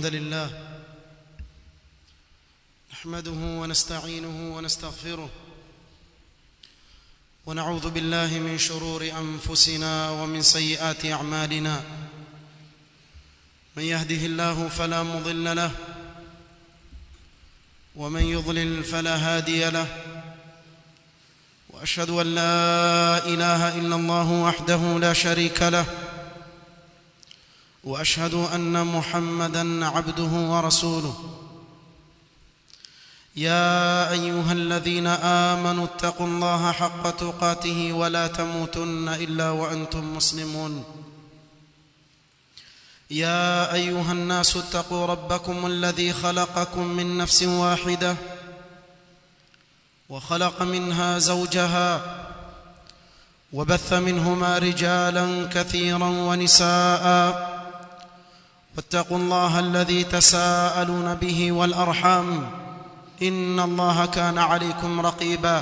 لله نحمده ونستعينه ونستغفره ونعوذ بالله من شرور انفسنا ومن سيئات اعمالنا من يهده الله فلا مضل له ومن يضلل فلا هادي له واشهد ان لا اله الا الله وحده لا شريك له واشهد ان محمدا عبده ورسوله يا ايها الذين امنوا اتقوا الله حق تقاته ولا تموتن الا وانتم مسلمون يا ايها الناس اتقوا ربكم الذي خلقكم من نفس واحده وخلق منها زوجها وبث منهما رجالا كثيرا ونساء واتقوا الله الذي تساءلون به والارحام ان الله كان عليكم رقيبا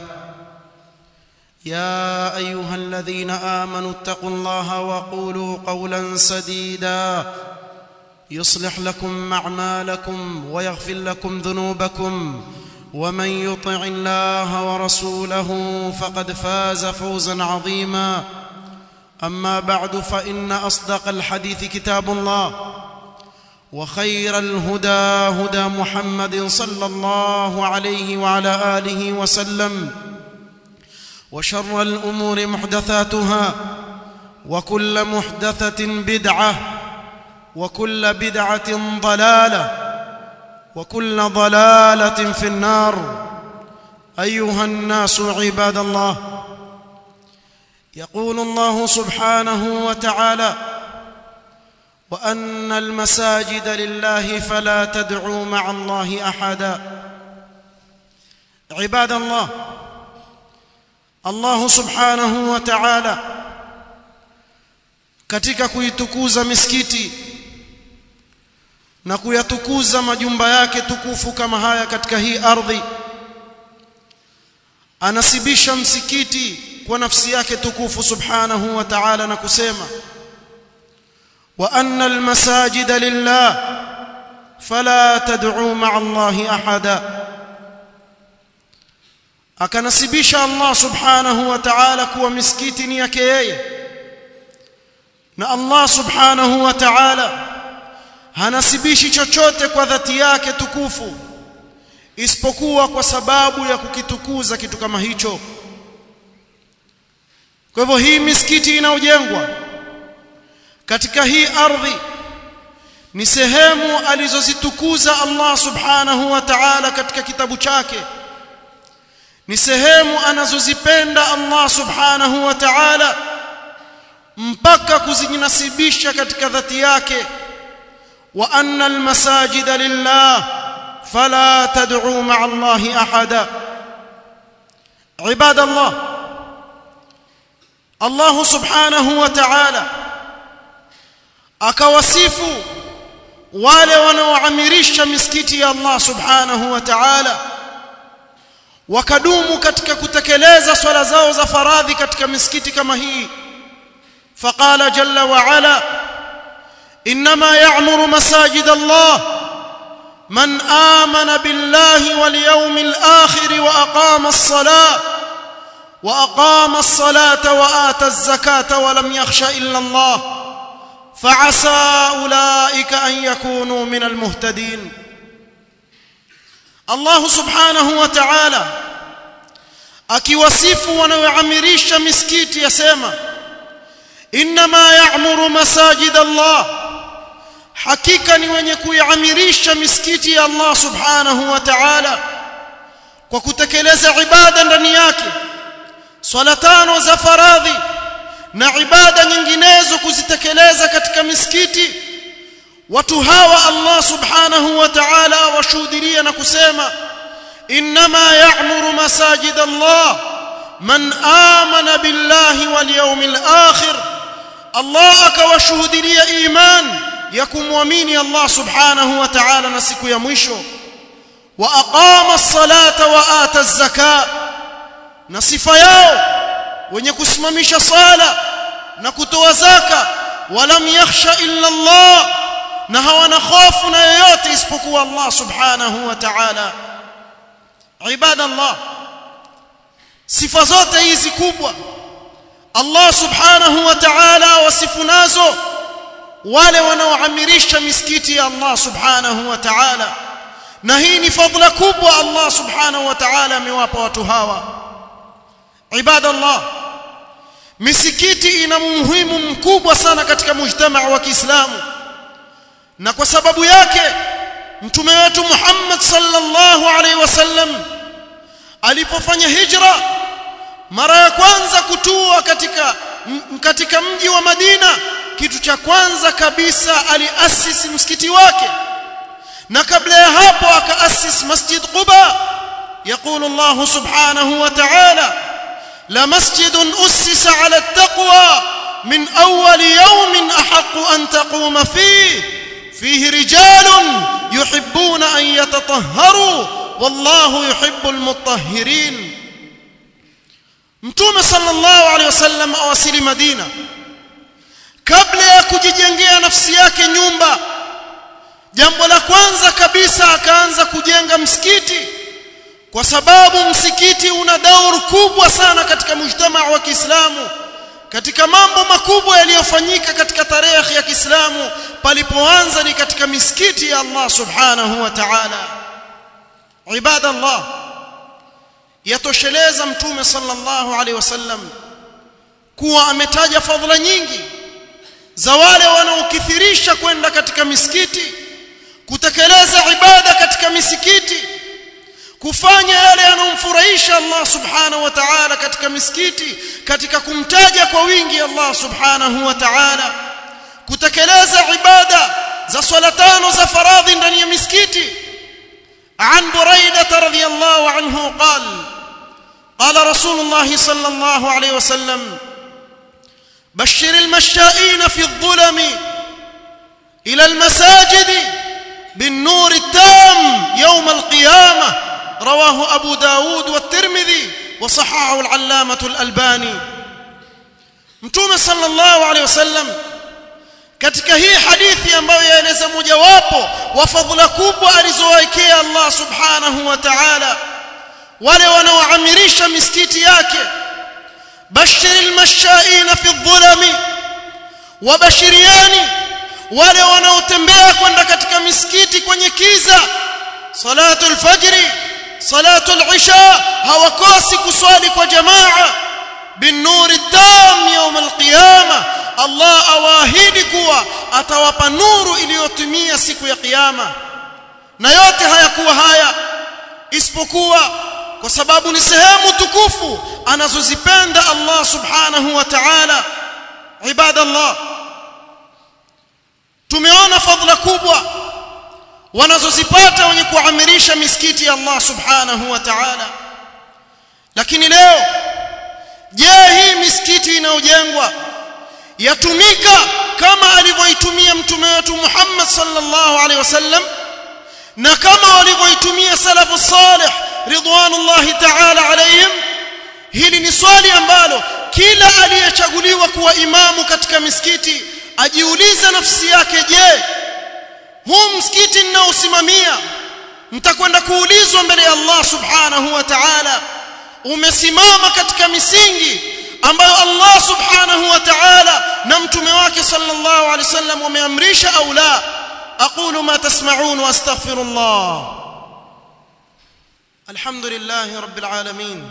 يا ايها الذين امنوا اتقوا الله وقولوا قولا سديدا يصلح لكم اعمالكم ويغفر لكم ذنوبكم ومن يطع الله ورسوله فقد فاز فوزا عظيما اما بعد فان اصدق الحديث كتاب الله وخير الهدى هدى محمد صلى الله عليه وعلى اله وسلم وشر الامور محدثاتها وكل محدثه بدعه وكل بدعه ضلاله وكل ضلاله في النار ايها الناس عباد الله يقول الله سبحانه وتعالى وان المساجد لله فلا تدعوا مع الله احدا عباد الله الله subhanahu wa ta'ala katika kuitukuza misikiti na kuyatukuza majumba yake tukufu kama haya katika hii ardhi anasibisha msikiti kwa nafsi yake tukufu subhanahu wa ta'ala na kusema wa anna almasajida lillah fala tad'u ma'a allahi ahada akanasibisha Allah subhanahu wa ta'ala kuwa misikiti ni yake yeye na Allah subhanahu wa ta'ala hanasibishi chochote kwa dhati yake tukufu isipokuwa kwa sababu ya kukitukuza kitu kama hicho kwa hivyo hii misikiti inayojengwa katika hii ardhi ni sehemu alizozitukuza Allah subhanahu wa ta'ala katika kitabu chake ni sehemu anazozipenda Allah subhanahu wa ta'ala mpaka kuzijinasibisha katika dhati yake wa anna almasajida lillah fala tad'u ma'a Allahi ahada ibada Allah Allah subhanahu wa ta'ala akawasifu wale wanaoamirisha misikiti ya Allah subhanahu wa ta'ala wakadumu katika kutekeleza swala zao za faradhi katika misikiti kama hii faqala jalla wa ala inma ya'muru masajid Allah man amana billahi wal yawmil akhir wa aqama as-salah wa aqama as-salata wa ata az-zakata wa lam yakhsha illa Allah fa'asa ulaika an yakunu min al-muhtadin Allah subhanahu wa ta'ala akiwasifu wanaoamirisha misikiti yasema inma ya'muru masajid Allah hakika ni wenye kuiamirisha misikiti ya Allah subhanahu wa ta'ala kwa kutekeleza ibada ndani yake swala tano za faradhi na ibada nyinginezo kuzitekeleza katika misikiti watu hawa Allah subhanahu wa ta'ala washuhudia na kusema inma ya'muru masajid Allah man amana billahi wal yawmil akhir Allah akawashuhudia iman ya kumwamini Allah subhanahu wa ta'ala na siku ya mwisho wa aqama as-salata wa ata az-zaka na sifa yao wenye kusimamisha sala na kutoa zaka walam yakhsha illa Allah na hawana hofu na yoyote isipokuwa Allah subhanahu wa ta'ala ibadallah sifa zote hizi kubwa Allah subhanahu wa ta'ala wasifu nazo wale wanaoamirisha misikiti ya Allah subhanahu wa ta'ala na hii ni fadhila kubwa Allah subhanahu wa ta'ala amewapa watu hawa ibadallah misikiti ina umuhimu mkubwa sana katika mujtamaa wa Kiislamu na kwa sababu yake mtume wetu Muhammad sallallahu alaihi wasallam alipofanya hijra mara ya kwanza kutua katika katika mji wa Madina kitu cha kwanza kabisa aliasisi msikiti wake na kabla ya hapo akaasis masjid Quba يقول الله سبحانه وتعالى لمسجد أسس على التقوى من أول يوم أحق أن تقوم فيه فيه رجال يحبون أن يتطهروا والله يحب المطهرين mtume sallallahu alaihi wasallam awasili madina kabla ya kujijengea nafsi yake nyumba jambo la kwanza kabisa akaanza kujenga msikiti kwa sababu msikiti una dauru kubwa sana katika mujtamaa wa Kiislamu katika mambo makubwa yaliyofanyika katika tarehe ya Kiislamu palipoanza ni katika misikiti ya Allah subhanahu wa ta'ala ibadallah yatosheleza mtume sallallahu alaihi wasallam kuwa ametaja fadhila nyingi za wale wanaokithirisha kwenda katika misikiti kutekeleza ibada katika misikiti kufanya yale yanayomfurahisha Allah subhanahu wa ta'ala katika misikiti katika kumtaja kwa wingi Allah subhanahu wa ta'ala kutekeleza ibada za swala tano za faradhi ndani ya misikiti عن بريدة رضي الله عنه قال قال رسول الله صلى الله عليه وسلم بشر المشائين في الظلم إلى المساجد بالنور التام يوم القيامة رواه أبو داود والترمذي وصححه العلامة الألباني متوم صلى الله عليه وسلم katika hii hadithi ambayo yaeleza mojawapo wa fadhila kubwa alizowaekea Allah subhanahu wa ta'ala wale wanaoamirisha misikiti yake bashiril mashaina fi dhulami wabashiriani wale wanaotembea kwenda katika misikiti kwenye kiza salatul fajri salatul isha hawakosi kuswali kwa jamaa bin nuri tam yawm alqiyama Allah awaahidi kuwa atawapa nuru iliyotimia siku ya kiyama na yote hayakuwa haya isipokuwa kwa sababu ni sehemu tukufu anazozipenda Allah subhanahu wa ta'ala ibadallah tumeona fadhila kubwa wanazozipata wenye kuamirisha misikiti ya Allah subhanahu wa ta'ala lakini leo je hii misikiti inayojengwa yatumika kama alivyoitumia mtume wetu Muhammad sallallahu alaihi wasallam na kama walivyoitumia salafu salih ridwanullahi ta'ala alayhim hili ni swali ambalo kila aliyechaguliwa kuwa imamu katika misikiti ajiulize nafsi yake je huu msikiti ninaosimamia mtakwenda kuulizwa mbele ya Allah subhanahu wa ta'ala umesimama katika misingi ambayo Allah subhanahu wa ta'ala na mtume wake sallallahu alaihi wasallam wameamrisha au la aqulu ma tasma'un wa astaghfirullah alhamdulillah rabbil alamin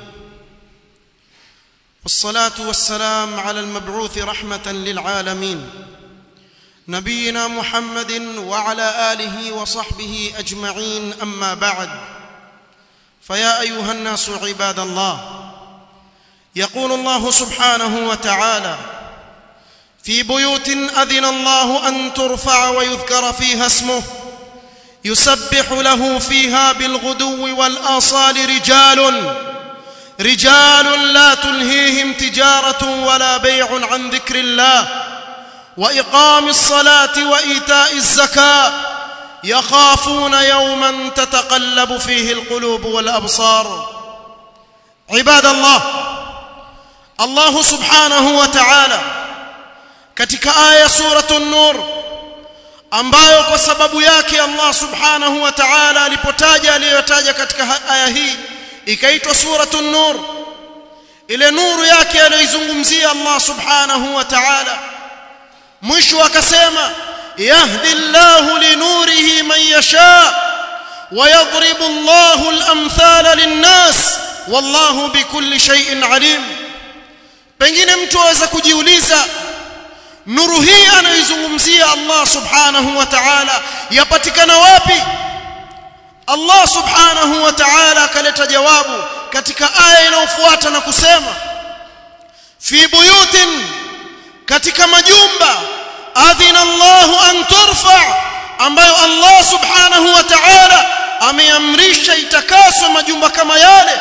والصلاه والسلام على المبعوث رحمه للعالمين نبينا محمد وعلى اله وصحبه اجمعين اما بعد فيا ايها الناس عباد الله يقول الله سبحانه وتعالى في بيوت اذن الله ان ترفع ويذكر فيها اسمه يسبح له فيها بالغدو والاصال رجال رجال لا تلهيهم تجاره ولا بيع عن ذكر الله واقام الصلاه وايتاء الزكاه يخافون يوما تتقلب فيه القلوب والابصار عباد الله الله سبحانه وتعالى katika aya suratu nur ambayo kwa sababu yake Allah subhanahu wa ta'ala alipotaja aliyotaja katika aya hii ikaitwa suratun nur ile nuru yake aliyoizungumzia Allah subhanahu wa ta'ala mwisho akasema yahdi Allahu linurihi man yasha ويضرب الله الامثال للناس والله بكل شيء عليم pengine mtu aweza kujiuliza nuru hii anayoizungumzia Allah subhanahu wa ta'ala yapatikana wapi Allah subhanahu wa ta'ala akaleta jawabu katika aya inayofuata na kusema fi buyutin katika majumba adhina Allah an turfa ambayo Allah subhanahu wa ta'ala ameamrisha itakaswe majumba kama yale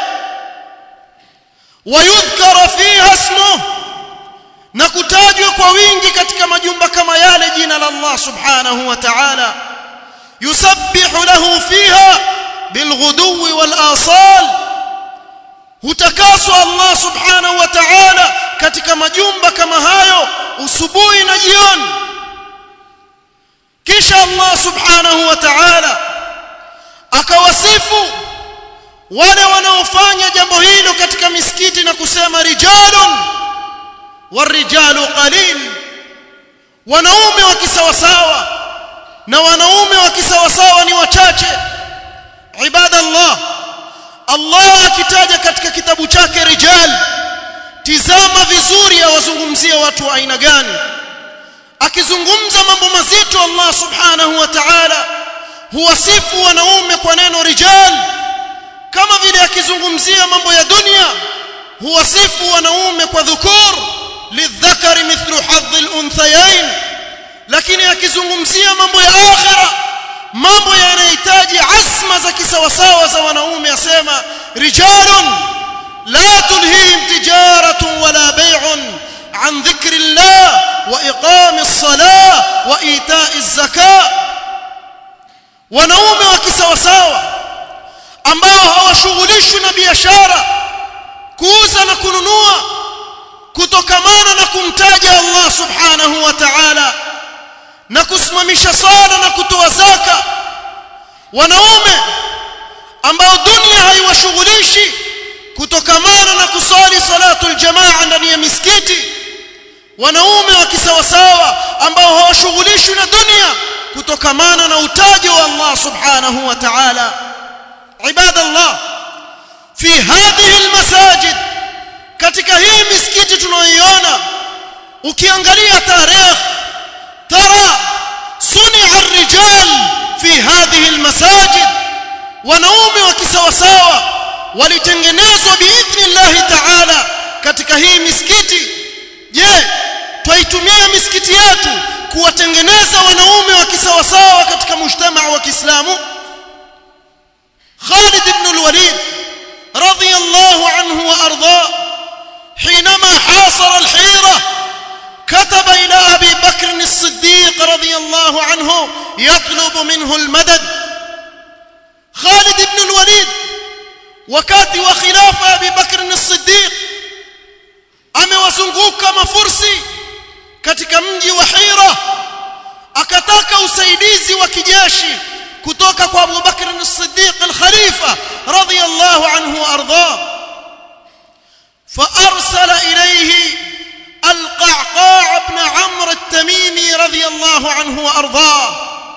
wayudhkara fiha ismuhu na kutajwa kwa wingi katika majumba kama yale jina la Allah subhanahu wa ta'ala yusabbihu lahu fiha bilghuduwi wal asal hutakaswa Allah subhanahu wa ta'ala katika majumba kama hayo usubuhi na jioni kisha Allah subhanahu wa ta'ala akawasifu wale wanaofanya jambo hilo katika misikiti na kusema rijalun warijalu qalil wanaume wa kisawasawa na wanaume wa kisawasawa ni wachache ibadallah Allah akitaja katika kitabu chake rijal tizama vizuri awazungumzia watu wa aina gani akizungumza mambo mazito Allah subhanahu wa ta'ala huwasifu wanaume kwa neno rijal kama vile akizungumzia mambo ya dunia huwasifu wanaume kwa dhukur lidhakari mithlu hadhi al-unthayain lakini akizungumzia mambo ya akhira mambo yanahitaji azma za kisawasawa za wanaume asema rijalun la tulhihim tijaratun wala bay'un عن ذكر الله وإقام الصلاة وإيتاء الزكاة wanaume wa kisawasawa ambao hawashughulishwi na biashara kuuza na kununua kutokamana na kumtaja Allah subhanahu wa ta'ala na kusimamisha sala na kutoa zaka wanaume ambao dunia haiwashughulishi kutokamana na kusali salatul jamaa ndani ya misikiti wanaume wa kisawasawa ambao hawashughulishwi na dunia kutokamana na utaji wa Allah subhanahu wa ta'ala ibadallah fi hadhihi almasajid katika hii misikiti tunayoiona ukiangalia tarehe tara sunia الرجال في هذه المساجد wanaume wa kisawasawa walitengenezwa biidhnillahi ta'ala katika hii misikiti je twaitumia misikiti yetu kuwatengeneza wanaume wa kisawasawa katika mujtamaa wa Kiislamu Khalid ibn al-Walid radiyallahu anhu wa arda حينما حاصر الحيرة كتب إلى أبي بكر الصديق رضي الله عنه يطلب منه المدد خالد بن الوليد wakati wa khilafa Abi Bakr as-Siddiq amewazunguka mafursi katika mji wa Hira akataka usaidizi wa kijeshi kutoka kwa Abu Bakr as-Siddiq al-Khalifa radiyallahu anhu wa ardhah فارسل اليه القعقاع بن عمرو التميمي رضي الله عنه وارضاه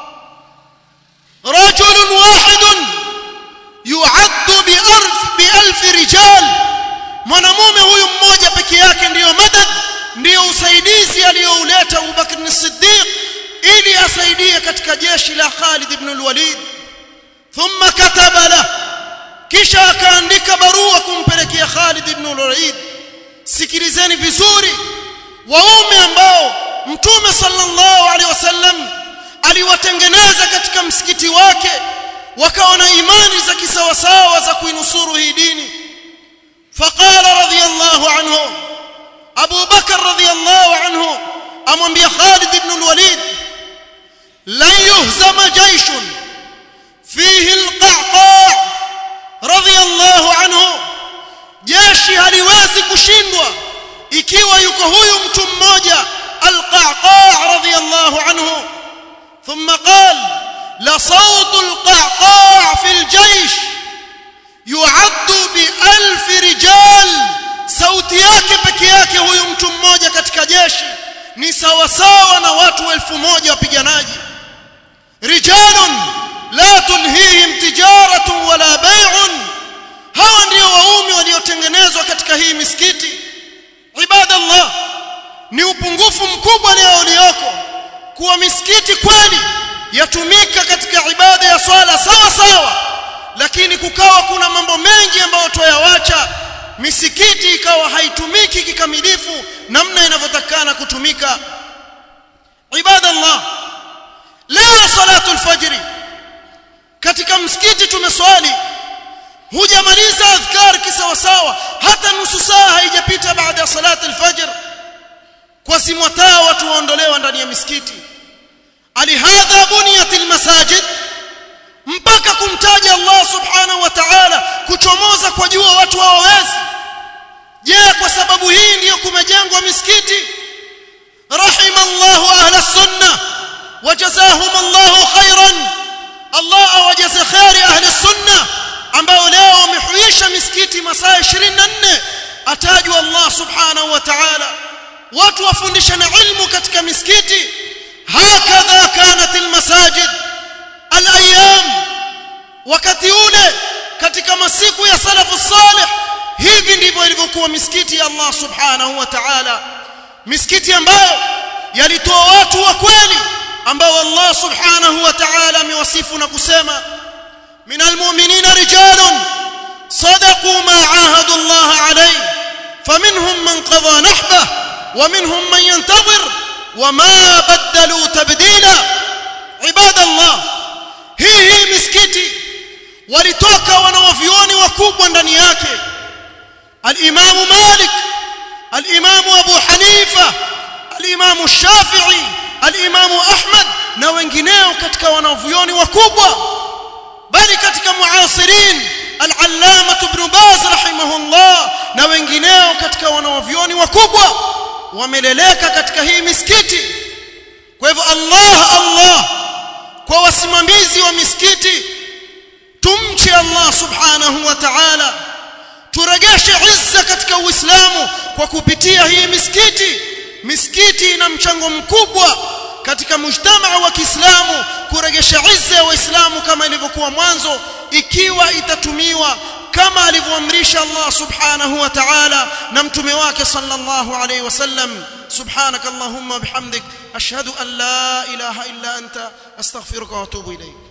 رجل واحد يعد بألف بألف رجال mwanamume huyu mmoja peke yake ndiyo madad ndiyo usaidizi aliyouleta Abu Bakr as-Siddiq ili asaidie katika jeshi la Khalid ibn al-Walid thumma kataba la kisha akaandika barua kumpelekea Khalid ibn al-Walid sikilizeni vizuri waume ambao mtume sallallahu alaihi wasallam aliwatengeneza katika msikiti wake wakawa na imani za kisawasawa za kuinusuru hii dini faqala radiyallahu anhu Abu Bakar radiyallahu anhu amwambia Khalid ibn al-Walid lan yuhzama jayshun fihi al-qa'qa' radiyallahu anhu jeshi haliwezi kushindwa ikiwa yuko huyu mtu mmoja al-qa'qa' radiyallahu anhu ثم sauti yake peke yake huyu mtu mmoja katika jeshi ni sawa sawa na watu elfu moja wapiganaji rijalun la tulhihim tijaratun wala bai'un hawa ndio waumi waliotengenezwa katika hii misikiti ibadallah ni upungufu mkubwa leo ulioko kuwa misikiti kweli yatumika katika ibada ya swala sawa sawa lakini kukawa kuna mambo mengi ambayo twayawacha misikiti ikawa haitumiki kikamilifu namna inavyotakana kutumika ibadallah leo salatu alfajri katika msikiti tumeswali hujamaliza adhkar kisawasawa hata nusu saa haijapita baada ya salatu alfajr kwa simwataa watu waondolewa ndani ya misikiti alihadha buniyat almasajid mpaka kumtaja Allah subhanahu wa ta'ala kuchomoza kwa jua watu hawawezi je kwa sababu hii ndiyo kumejengwa misikiti rahimallahu ahla sunna wajazahum Allah khairan Allah awajaze khairi ahli sunna ambao leo wamehuisha misikiti masaa 24 atajwa Allah subhanahu wa ta'ala watu wafundishana ilmu katika misikiti hakadha kanat almasajid alayam wakati ule katika masiku ya salafu salih hivi ndivyo ilivyokuwa misikiti ya Allah subhanahu wa ta'ala misikiti ambayo yalitoa watu wa kweli ambao Allah subhanahu wa ta'ala amewasifu na kusema من المؤمنين رجال صدقوا ما عاهدوا الله عليه فمنهم من قضى نحبه ومنهم من ينتظر وما بدلوا تبديلا عباد الله hii hii misikiti walitoka wanawavyuoni wakubwa ndani yake alimamu malik alimamu abu hanifa alimamu shafii alimamu ahmad na wengineo katika wanavyuoni wakubwa bali katika muasirin al-allama ibn baz rahimahullah na wengineo katika wanawavyuoni wakubwa wameleleka katika hii misikiti kwa hivyo Allah Allah kwa wasimamizi wa misikiti tumche Allah subhanahu wa ta'ala turegeshe izza katika uislamu kwa kupitia hii misikiti misikiti ina mchango mkubwa katika mujtamaa wa Kiislamu kuregesha izza ya waislamu kama ilivyokuwa mwanzo ikiwa itatumiwa kama alivyoamrisha Allah subhanahu wa ta'ala na mtume wake sallallahu alayhi wasallam subhanakallahumma bihamdik ashhadu an la ilaha illa anta astaghfiruka wa atubu ilayk